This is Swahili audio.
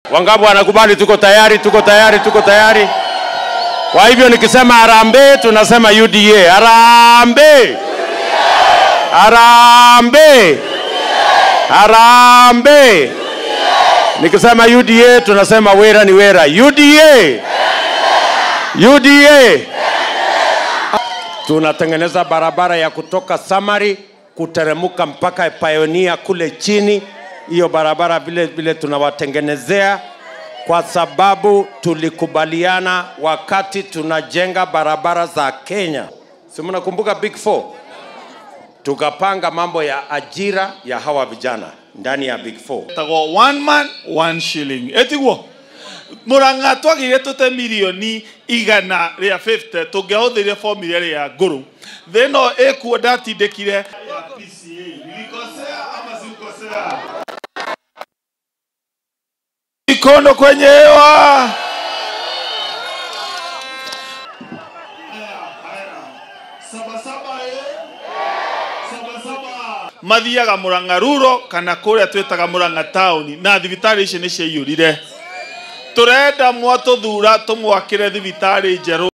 Wangapi wanakubali? Tuko tayari, tuko tayari, tuko tayari. Kwa hivyo nikisema harambee, tunasema UDA. Harambee, harambee, harambee. Nikisema UDA, tunasema wera ni wera. UDA, UDA. Tunatengeneza barabara ya kutoka Samari kuteremuka mpaka Pioneer kule chini. Hiyo barabara vile vile tunawatengenezea kwa sababu tulikubaliana wakati tunajenga barabara za Kenya, si mnakumbuka Big Four, tukapanga mambo ya ajira ya hawa vijana ndani ya Big Four. tago one man one shilling etiguo muranga twagire tute milioni igana ria 50 tungihuthirie formula ria nguru thino ikuo ndatindikire ya PCA nilikosea ama sikukosea mikono kwenye hewa mathiaga muranga ruro kana kuria twitaga muranga tauni na thibitari ici nĩ ciaiyũrire tũrenda mwatũthura tũmwakĩre thibitarĩ njerũ